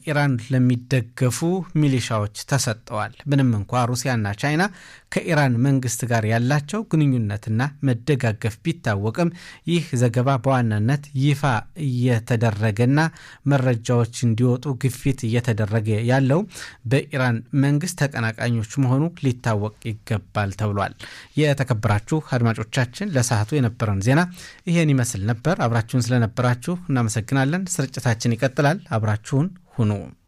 በኢራን ለሚደገፉ ሚሊሻዎች ተሰጠዋል። ምንም እንኳ ሩሲያና ቻይና ከኢራን መንግስት ጋር ያላቸው ግንኙነትና መደጋገፍ ቢታወቅም ይህ ዘገባ በዋናነት ይፋ እየተደረገና መረጃዎች እንዲወጡ ግፊት እየተደረገ ያለው በኢራን መንግስት ተቀናቃኞች መሆኑ ሊታወቅ ይገባል ተብሏል። የተከበራችሁ አድማጮቻችን ለሰዓቱ የነበረን ዜና ይሄን ይመስል ነበር። አብራችሁን ስለነበራችሁ እናመሰግናለን። ስርጭታችን ይቀጥላል። አብራችሁን ሁኑ።